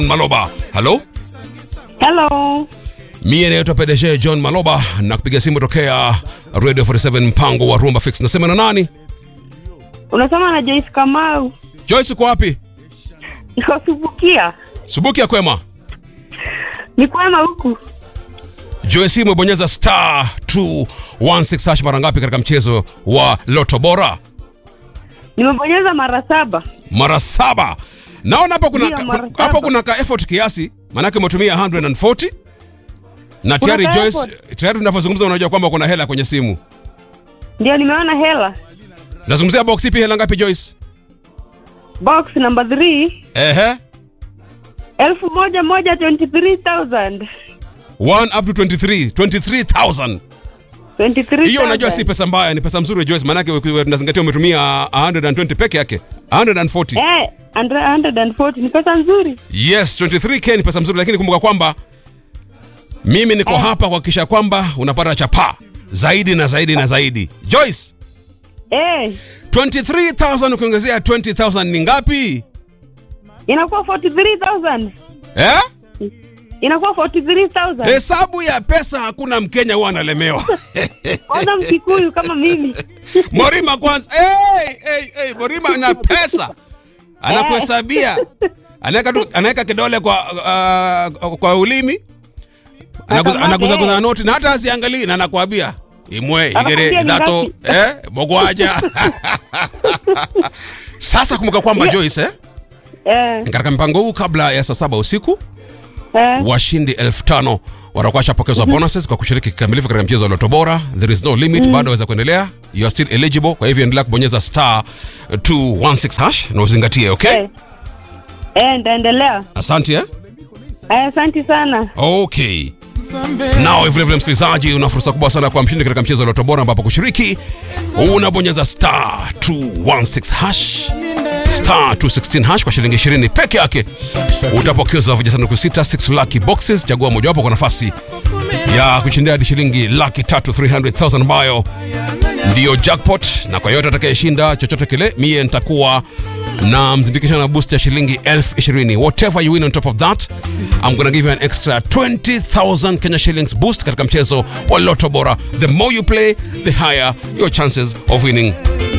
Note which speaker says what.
Speaker 1: Maloba. Halo?
Speaker 2: Hello.
Speaker 1: Mie naitwa PDG John Maloba na kupiga simu tokea Radio 47 mpango wa Rumba Fix. Nasema na nani?
Speaker 2: Unasema na Joyce Kamau.
Speaker 1: Joyce uko wapi?
Speaker 2: Niko Subukia.
Speaker 1: Subuki ya kwema.
Speaker 2: Ni kwema huku.
Speaker 1: Joyce umebonyeza star 216 hash mara ngapi katika mchezo wa Loto Bora?
Speaker 2: Nimebonyeza mara saba.
Speaker 1: Mara saba. Naona hapo kuna
Speaker 2: Ndio, mara
Speaker 1: hapo
Speaker 2: saba.
Speaker 1: kuna ka effort kiasi, maanake umetumia 140 na tayari
Speaker 2: ka
Speaker 1: Joyce,
Speaker 2: effort?
Speaker 1: tayari tunavyozungumza unajua kwamba kuna hela kwenye simu.
Speaker 2: Ndio nimeona hela.
Speaker 1: Nazungumzia box ipi, hela ngapi Joyce?
Speaker 2: Box number 3
Speaker 1: Ehe.
Speaker 2: elfu moja moja 23,000.
Speaker 1: 1 up to 23, 23,000.
Speaker 2: 23,000.
Speaker 1: Hiyo unajua si pesa mbaya, ni pesa mzuri Joyce, maanake uki- tunazingatia umetumia 120 peke yake. 140.
Speaker 2: Eh, 140 ni pesa nzuri.
Speaker 1: Yes, 23k ni pesa mzuri, lakini kumbuka kwamba mimi niko hapa kuhakikisha kwamba unapata chapa zaidi na zaidi na zaidi. Joyce,
Speaker 2: Eh,
Speaker 1: 23,000 ukiongezea 20,000 ni ngapi?
Speaker 2: inakuwa 43,000.
Speaker 1: Eh?
Speaker 2: Inakuwa 43,000.
Speaker 1: Hesabu ya pesa hakuna Mkenya huwa analemewa.
Speaker 2: Kwanza Mkikuyu kama mimi.
Speaker 1: Morima kwanza. Hey, hey, hey, Morima na pesa. Anakuhesabia. Anaweka tu- anaweka kidole kwa uh, kwa ulimi. Anaguza
Speaker 2: Atamwaga,
Speaker 1: anaguza
Speaker 2: eh.
Speaker 1: guza noti na hata asiangalii na anakuambia imwe igere
Speaker 2: Anakwambia ni
Speaker 1: dato
Speaker 2: ngapi?
Speaker 1: eh bogwaja. Sasa kumbuka kwamba
Speaker 2: Yeah.
Speaker 1: Joyce eh,
Speaker 2: Eh,
Speaker 1: katika mpango huu kabla ya saa saba usiku
Speaker 2: eh.
Speaker 1: washindi elfu tano watakuwa washapokezwa bonuses kwa kushiriki kikamilifu katika mchezo wa Loto Bora. There is no limit, bado waweza kuendelea. You are still eligible, kwa hivyo endelea kubonyeza star 216 hash na uzingatie, okay?
Speaker 2: Eh. Eh, ndaendelea.
Speaker 1: Asante eh?
Speaker 2: Eh, asante sana.
Speaker 1: Okay. Nao vile vile msikilizaji, una fursa kubwa sana kwa mshindi katika mchezo wa Loto Bora ambapo kushiriki unabonyeza star 216 hash star 216 hash kwa shilingi 20 peke yake utapokeza vijisanduku sita 6 lucky boxes. Chagua mojawapo kwa nafasi ya kushindia hadi shilingi laki tatu 300,000 ambayo ndiyo jackpot, na kwa yote atakayeshinda chochote kile, mie nitakuwa na mzindikisho na boost ya shilingi elfu ishirini. Whatever you win on top of that, I'm gonna give you an extra 20,000 Kenya shillings boost katika mchezo wa Lotto Bora. The more you play, the higher your chances of winning.